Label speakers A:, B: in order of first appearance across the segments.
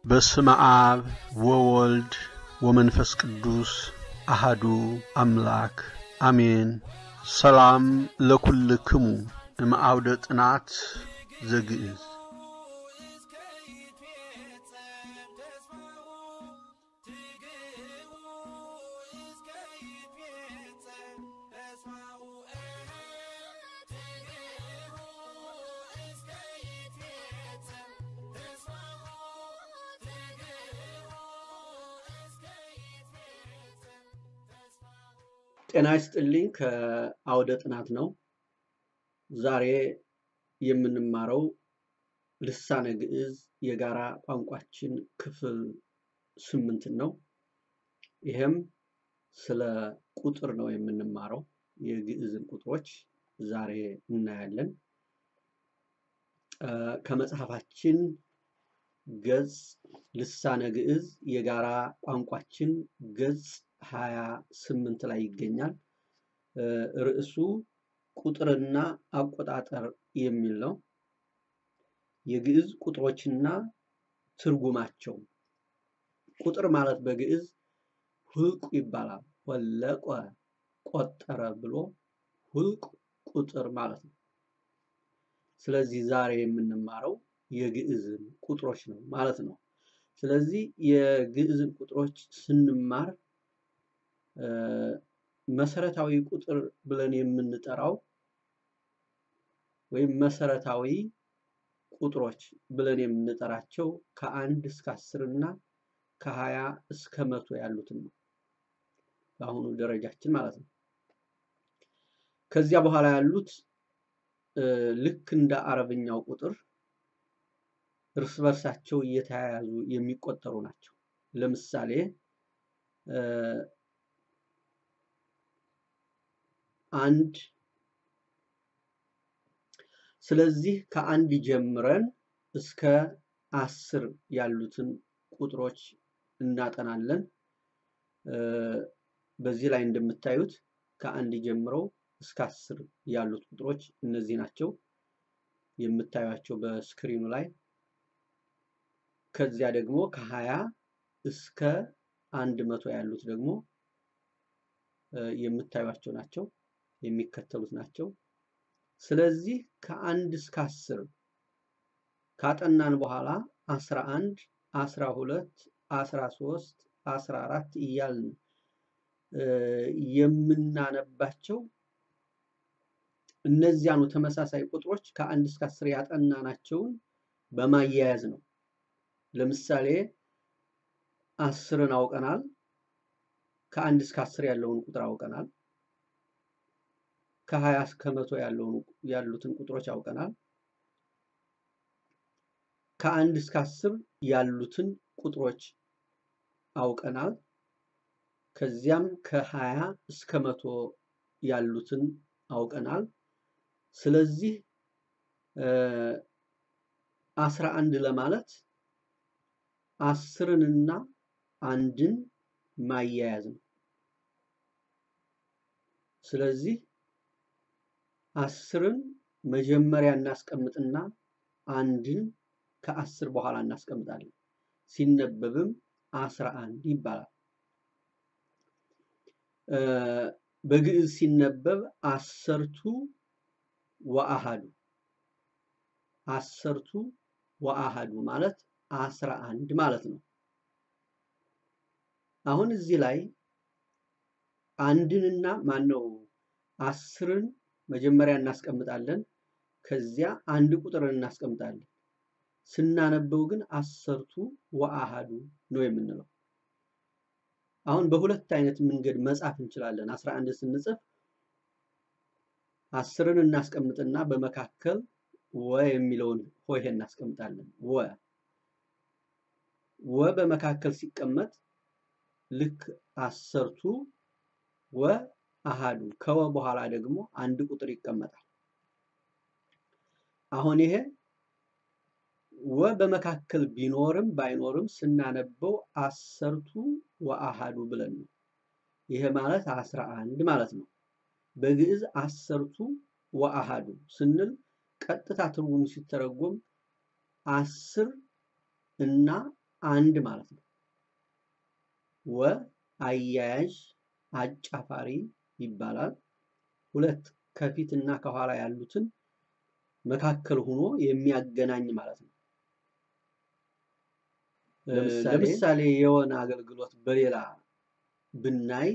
A: በስመ አብ ወወልድ ወመንፈስ ቅዱስ አሃዱ አምላክ አሜን። ሰላም ለኩልክሙ እምአውደ ጥናት ዘግእዝ ጤና ይስጥልኝ። ከአውደ ጥናት ነው። ዛሬ የምንማረው ልሳነ ግዕዝ የጋራ ቋንቋችን ክፍል ስምንትን ነው። ይህም ስለ ቁጥር ነው የምንማረው። የግዕዝን ቁጥሮች ዛሬ እናያለን። ከመጽሐፋችን ገጽ ልሳነ ግዕዝ የጋራ ቋንቋችን ገጽ ሀያ ስምንት ላይ ይገኛል። ርዕሱ ቁጥርና አቆጣጠር የሚል ነው። የግዕዝ ቁጥሮችና ትርጉማቸው። ቁጥር ማለት በግዕዝ ሁልቁ ይባላል። ወለቆ ቆጠረ ብሎ ሁልቅ ቁጥር ማለት ነው። ስለዚህ ዛሬ የምንማረው የግዕዝን ቁጥሮች ነው ማለት ነው። ስለዚህ የግዕዝን ቁጥሮች ስንማር መሰረታዊ ቁጥር ብለን የምንጠራው ወይም መሰረታዊ ቁጥሮች ብለን የምንጠራቸው ከአንድ እስከ አስር እና ከሀያ እስከ መቶ ያሉትን ነው በአሁኑ ደረጃችን ማለት ነው። ከዚያ በኋላ ያሉት ልክ እንደ አረብኛው ቁጥር እርስ በርሳቸው እየተያያዙ የሚቆጠሩ ናቸው። ለምሳሌ አንድ ስለዚህ ከአንድ ጀምረን እስከ አስር ያሉትን ቁጥሮች እናጠናለን። በዚህ ላይ እንደምታዩት ከአንድ ጀምረው እስከ አስር ያሉት ቁጥሮች እነዚህ ናቸው የምታዩቸው በስክሪኑ ላይ። ከዚያ ደግሞ ከሀያ እስከ አንድ መቶ ያሉት ደግሞ የምታዩቸው ናቸው የሚከተሉት ናቸው። ስለዚህ ከአንድ እስከ አስር ካጠናን በኋላ አስራ አንድ አስራ ሁለት አስራ ሶስት አስራ አራት እያልን የምናነባቸው እነዚያኑ ተመሳሳይ ቁጥሮች ከአንድ እስከ አስር ያጠናናቸውን በማያያዝ ነው። ለምሳሌ አስርን አውቀናል። ከአንድ እስከ አስር ያለውን ቁጥር አውቀናል። ከሀያ እስከ መቶ ያሉትን ቁጥሮች አውቀናል። ከአንድ እስከ አስር ያሉትን ቁጥሮች አውቀናል። ከዚያም ከሀያ እስከ መቶ ያሉትን አውቀናል። ስለዚህ አስራ አንድ ለማለት አስርንና አንድን ማያያዝ ነው። ስለዚህ አስርን መጀመሪያ እናስቀምጥና አንድን ከአስር በኋላ እናስቀምጣለን። ሲነበብም አስራ አንድ ይባላል። በግዕዝ ሲነበብ አሰርቱ ወአሃዱ አሰርቱ ወአሃዱ ማለት አስራ አንድ ማለት ነው። አሁን እዚህ ላይ አንድንና ማነው አስርን መጀመሪያ እናስቀምጣለን። ከዚያ አንድ ቁጥርን እናስቀምጣለን። ስናነበው ግን አሰርቱ ወአሃዱ ነው የምንለው። አሁን በሁለት አይነት መንገድ መጻፍ እንችላለን። አስራ አንድ ስንጽፍ አስርን እናስቀምጥና በመካከል ወ የሚለውን ሆሄ እናስቀምጣለን። ወ ወ በመካከል ሲቀመጥ ልክ አሰርቱ ወ አሃዱ ከወ በኋላ ደግሞ አንድ ቁጥር ይቀመጣል። አሁን ይሄ ወ በመካከል ቢኖርም ባይኖርም ስናነበው አሰርቱ ወአሃዱ ብለን ነው። ይሄ ማለት አስራ አንድ ማለት ነው። በግዕዝ አሰርቱ ወአሃዱ ስንል ቀጥታ ትርጉሙ ሲተረጎም አስር እና አንድ ማለት ነው። ወ አያያዥ አጫፋሪ ይባላል። ሁለት ከፊት እና ከኋላ ያሉትን መካከል ሆኖ የሚያገናኝ ማለት ነው። ለምሳሌ የሆነ አገልግሎት በሌላ ብናይ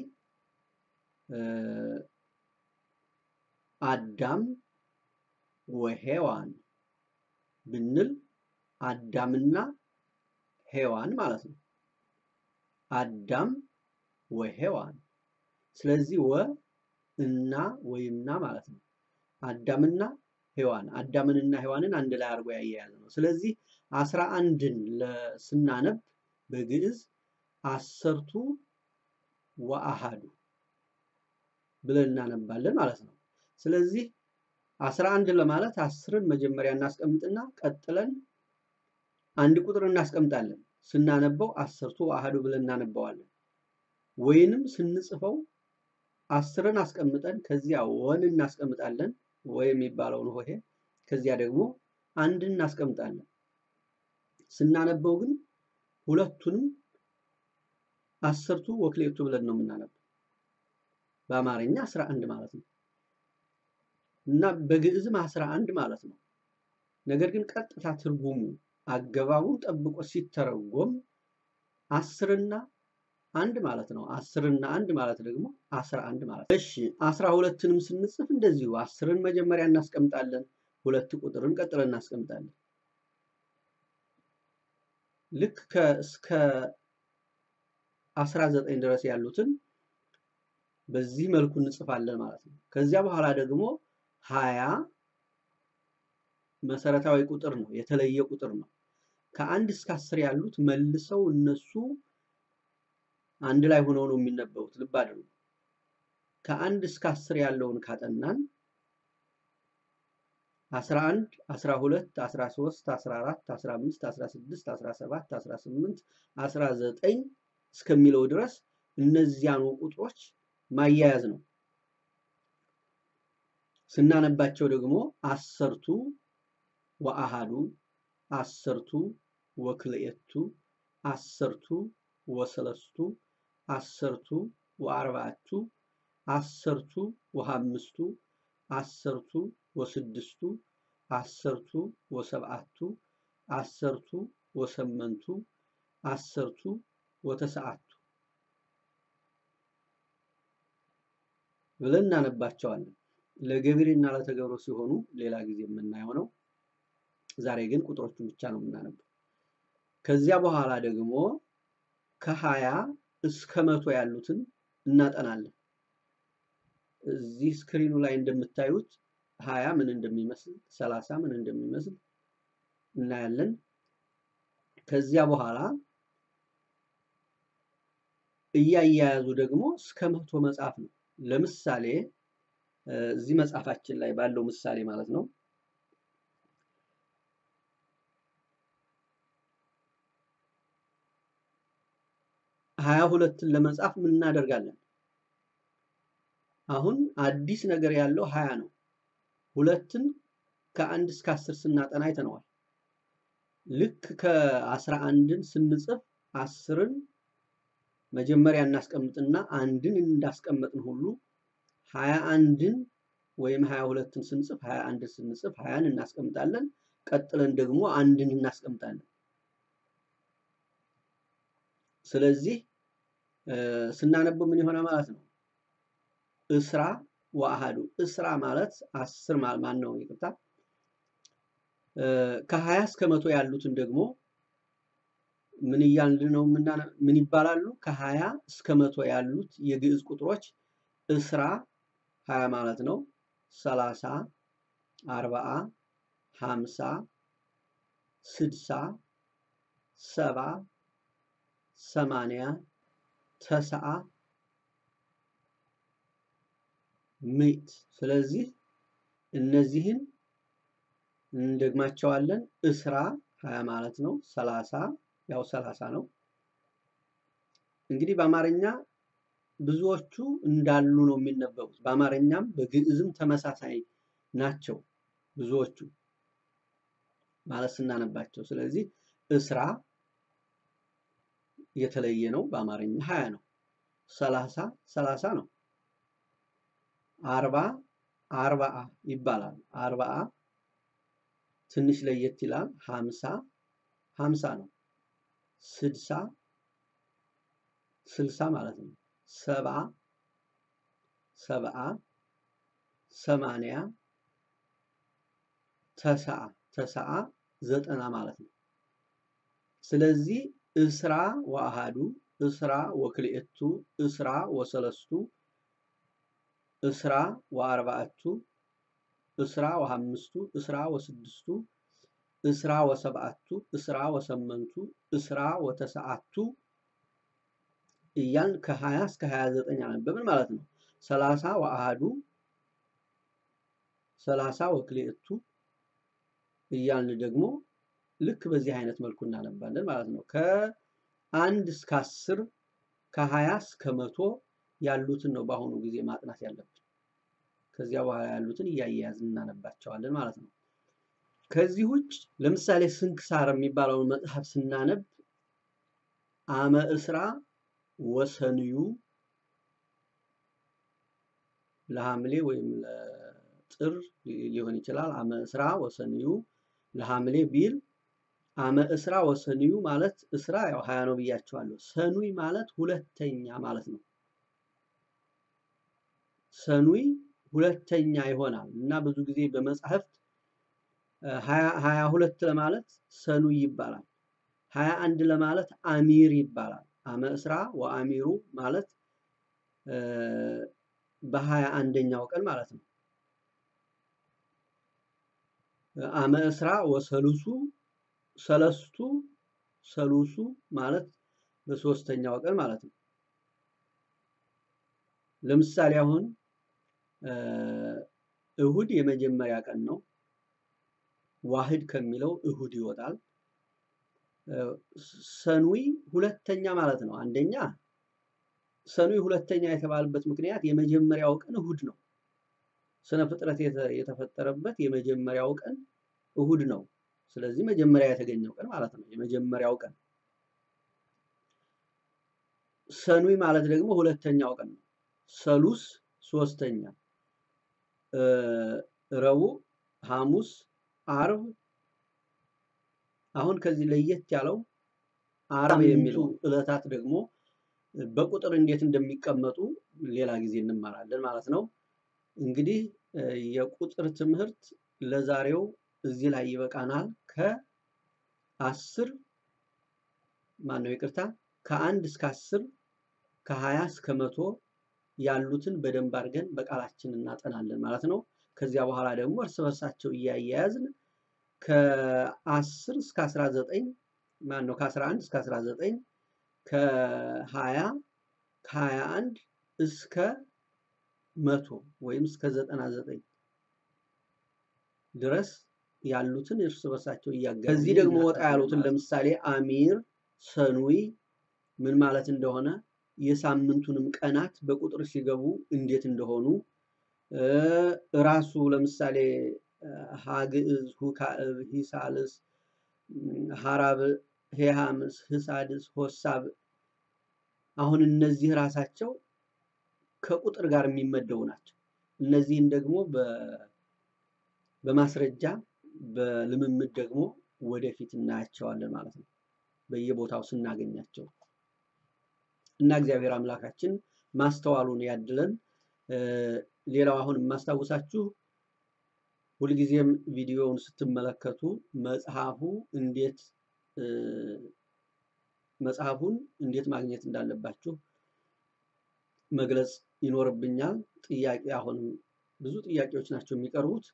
A: አዳም ወሔዋን ብንል አዳምና ሔዋን ማለት ነው። አዳም ወሔዋን ስለዚህ ወ እና ወይምና ማለት ነው። አዳምና ሔዋን አዳምንና ሔዋንን አንድ ላይ አድርጎ ያያያዝ ነው። ስለዚህ አስራ አንድን ስናነብ በግዕዝ አሰርቱ ወአሃዱ ብለን እናነባለን ማለት ነው። ስለዚህ አስራ አንድ ለማለት አስርን መጀመሪያ እናስቀምጥና ቀጥለን አንድ ቁጥር እናስቀምጣለን። ስናነበው አሰርቱ ወአሃዱ ብለን እናነባዋለን። ወይንም ስንጽፈው አስርን አስቀምጠን ከዚያ ወን እናስቀምጣለን ወይ የሚባለውን ሆሄ ከዚያ ደግሞ አንድን እናስቀምጣለን። ስናነበው ግን ሁለቱንም አስርቱ ወክሌቱ ብለን ነው የምናነበው። በአማርኛ አስራ አንድ ማለት ነው እና በግዕዝም አስራ አንድ ማለት ነው። ነገር ግን ቀጥታ ትርጉሙ አገባቡን ጠብቆ ሲተረጎም አስርና አንድ ማለት ነው። አስርና አንድ ማለት ደግሞ አስራ አንድ ማለት ነው። እሺ አስራ ሁለትንም ስንጽፍ እንደዚሁ አስርን መጀመሪያ እናስቀምጣለን፣ ሁለት ቁጥርን ቀጥለን እናስቀምጣለን። ልክ እስከ አስራ ዘጠኝ ድረስ ያሉትን በዚህ መልኩ እንጽፋለን ማለት ነው። ከዚያ በኋላ ደግሞ ሀያ መሰረታዊ ቁጥር ነው፣ የተለየ ቁጥር ነው። ከአንድ እስከ አስር ያሉት መልሰው እነሱ አንድ ላይ ሆነው ነው የሚነበቡት። ልብ አድርጉ። ከአንድ እስከ አስር ያለውን ካጠናን 11 12 13 14 15 16 17 18 19 እስከሚለው ድረስ እነዚያኑ ቁጥሮች ማያያዝ ነው። ስናነባቸው ደግሞ አሰርቱ ወአሃዱ አሰርቱ ወክልኤቱ አሰርቱ ወሰለስቱ አሰርቱ ወአርባዕቱ አሰርቱ ወሃምስቱ አሰርቱ ወስድስቱ አሰርቱ ወሰብዓቱ አሰርቱ ወሰመንቱ አሰርቱ ወተሰዓቱ ብለን እናነባቸዋለን። ለገቢርና ለተገብሮ ሲሆኑ ሌላ ጊዜ የምናየው ነው። ዛሬ ግን ቁጥሮቹን ብቻ ነው የምናነበው። ከዚያ በኋላ ደግሞ ከሀያ እስከ መቶ ያሉትን እናጠናለን። እዚህ ስክሪኑ ላይ እንደምታዩት ሀያ ምን እንደሚመስል ሰላሳ ምን እንደሚመስል እናያለን። ከዚያ በኋላ እያያያዙ ደግሞ እስከ መቶ መጻፍ ነው። ለምሳሌ እዚህ መጽሐፋችን ላይ ባለው ምሳሌ ማለት ነው ሀያ ሁለትን ለመጻፍ ምን እናደርጋለን? አሁን አዲስ ነገር ያለው ሀያ ነው። ሁለትን ከአንድ እስከ አስር ስናጠና አይተነዋል። ልክ ከአስራ አንድን ስንጽፍ አስርን መጀመሪያ እናስቀምጥና አንድን እንዳስቀመጥን ሁሉ ሀያ አንድን ወይም ሀያ ሁለትን ስንጽፍ ሀያ አንድን ስንጽፍ ሀያን እናስቀምጣለን። ቀጥለን ደግሞ አንድን እናስቀምጣለን። ስለዚህ ስናነበው ምን ይሆናል ማለት ነው? እስራ ወአሃዱ እስራ ማለት አስር ማን ነው? ይቅርታ ከሀያ እስከ መቶ ያሉትን ደግሞ ምን እያልን ነው? ምን ይባላሉ? ከሀያ እስከ መቶ ያሉት የግዕዝ ቁጥሮች እስራ ሀያ ማለት ነው። ሰላሳ አርባአ ሀምሳ ስድሳ ሰባ ሰማንያ ተሰዓ ምዕት። ስለዚህ እነዚህን እንደግማቸዋለን። እስራ ሀያ ማለት ነው። ሰላሳ ያው ሰላሳ ነው። እንግዲህ በአማርኛ ብዙዎቹ እንዳሉ ነው የሚነበቡት። በአማርኛም በግዕዝም ተመሳሳይ ናቸው ብዙዎቹ ማለት ስናነባቸው። ስለዚህ እስራ የተለየ ነው። በአማርኛ ሀያ ነው። ሰላሳ ሰላሳ ነው። አርባ አርባአ ይባላል። አርባአ ትንሽ ለየት ይላል። ሀምሳ ሀምሳ ነው። ስድሳ ስልሳ ማለት ነው። ሰብአ ሰብአ ሰማንያ ተሰዓ ተሰዓ ዘጠና ማለት ነው። ስለዚህ እስራ ወአሃዱ እስራ ወክልኤቱ እስራ ወሰለስቱ እስራ ወአርባዕቱ እስራ ወሐምስቱ እስራ ወስድስቱ እስራ ወሰብዓቱ እስራ ወሰመንቱ እስራ ወተሰዓቱ እያልን ከሀያ እስከ ሀያ ዘጠኝ አነበብን ማለት ነው። ሰላሳ ወአሃዱ ሰላሳ ወክልኤቱ እያልን ደግሞ ልክ በዚህ አይነት መልኩ እናነባለን ማለት ነው። ከአንድ እስከ አስር ከሀያ እስከ መቶ ያሉትን ነው በአሁኑ ጊዜ ማጥናት ያለብን። ከዚያ በኋላ ያሉትን እያያያዝን እናነባቸዋለን ማለት ነው። ከዚህ ውጭ ለምሳሌ ስንክሳር የሚባለውን መጽሐፍ ስናነብ አመ እስራ ወሰንዩ ለሐምሌ ወይም ለጥር ሊሆን ይችላል። አመ እስራ ወሰንዩ ለሐምሌ ቢል አመ እስራ ወሰንዩ ማለት እስራ ያው ሀያ ነው ብያቸዋለሁ። ሰኑይ ማለት ሁለተኛ ማለት ነው። ሰኑይ ሁለተኛ ይሆናል እና ብዙ ጊዜ በመጽሐፍት ሀያ ሁለት ለማለት ሰኑይ ይባላል። ሀያ አንድ ለማለት አሚር ይባላል። አመ እስራ ወአሚሩ ማለት በሀያ አንደኛው ቀን ማለት ነው። አመ እስራ ወሰሉሱ ሰለስቱ ሰሉሱ ማለት በሶስተኛው ቀን ማለት ነው። ለምሳሌ አሁን እሁድ የመጀመሪያ ቀን ነው። ዋህድ ከሚለው እሁድ ይወጣል። ሰኑይ ሁለተኛ ማለት ነው። አንደኛ ሰኑይ ሁለተኛ የተባለበት ምክንያት የመጀመሪያው ቀን እሁድ ነው። ስነ ፍጥረት የተፈጠረበት የመጀመሪያው ቀን እሁድ ነው። ስለዚህ መጀመሪያ የተገኘው ቀን ማለት ነው። የመጀመሪያው ቀን ሰኑይ ማለት ደግሞ ሁለተኛው ቀን ነው። ሰሉስ ሶስተኛ፣ ረቡዕ፣ ሐሙስ፣ አርብ። አሁን ከዚህ ለየት ያለው አርብ የሚሉ ዕለታት ደግሞ በቁጥር እንዴት እንደሚቀመጡ ሌላ ጊዜ እንማራለን ማለት ነው። እንግዲህ የቁጥር ትምህርት ለዛሬው እዚህ ላይ ይበቃናል። ከአስር ማነው ይቅርታ፣ ከአንድ እስከ አስር ከሀያ እስከ መቶ ያሉትን በደንብ አድርገን በቃላችን እናጠናለን ማለት ነው። ከዚያ በኋላ ደግሞ እርስ በርሳቸው እያያያዝን ከአስር እስከ አስራ ዘጠኝ ማን ነው ከአስራ አንድ እስከ አስራ ዘጠኝ ከሀያ ከሀያ አንድ እስከ መቶ ወይም እስከ ዘጠና ዘጠኝ ድረስ ያሉትን እርስ በርሳቸው እያገናኙ ከዚህ ደግሞ ወጣ ያሉትን ለምሳሌ አሚር፣ ሰኑይ ምን ማለት እንደሆነ የሳምንቱንም ቀናት በቁጥር ሲገቡ እንዴት እንደሆኑ ራሱ ለምሳሌ ሀግዕዝ፣ ሁካዕብ፣ ሂሳልስ፣ ሀራብ፣ ሄሃምስ፣ ህሳድስ፣ ሆሳብ አሁን እነዚህ ራሳቸው ከቁጥር ጋር የሚመደቡ ናቸው። እነዚህን ደግሞ በማስረጃ በልምምድ ደግሞ ወደፊት እናያቸዋለን ማለት ነው በየቦታው ስናገኛቸው እና እግዚአብሔር አምላካችን ማስተዋሉን ያድለን። ሌላው አሁን የማስታውሳችሁ ሁልጊዜም ቪዲዮውን ስትመለከቱ መጽሐፉ እንዴት መጽሐፉን እንዴት ማግኘት እንዳለባችሁ መግለጽ ይኖርብኛል። ጥያቄ አሁንም ብዙ ጥያቄዎች ናቸው የሚቀርቡት።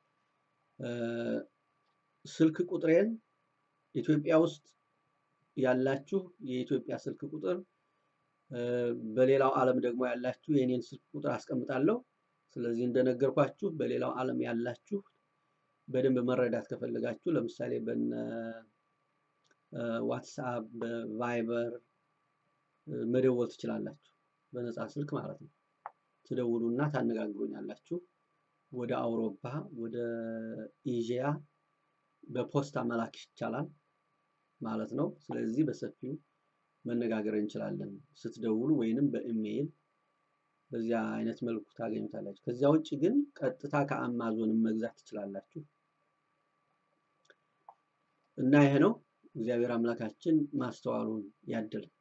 A: ስልክ ቁጥሬን ኢትዮጵያ ውስጥ ያላችሁ የኢትዮጵያ ስልክ ቁጥር፣ በሌላው ዓለም ደግሞ ያላችሁ የእኔን ስልክ ቁጥር አስቀምጣለሁ። ስለዚህ እንደነገርኳችሁ በሌላው ዓለም ያላችሁ በደንብ መረዳት ከፈለጋችሁ ለምሳሌ በነ ዋትስአፕ በቫይበር መደወል ትችላላችሁ። በነፃ ስልክ ማለት ነው። ትደውሉና ታነጋግሩኛላችሁ። ወደ አውሮፓ ወደ ኤዥያ በፖስታ መላክ ይቻላል ማለት ነው። ስለዚህ በሰፊው መነጋገር እንችላለን። ስትደውሉ ወይንም በኢሜይል በዚያ አይነት መልኩ ታገኙታላችሁ። ከዚያ ውጭ ግን ቀጥታ ከአማዞንም መግዛት ትችላላችሁ እና ይሄ ነው። እግዚአብሔር አምላካችን ማስተዋሉን ያድል።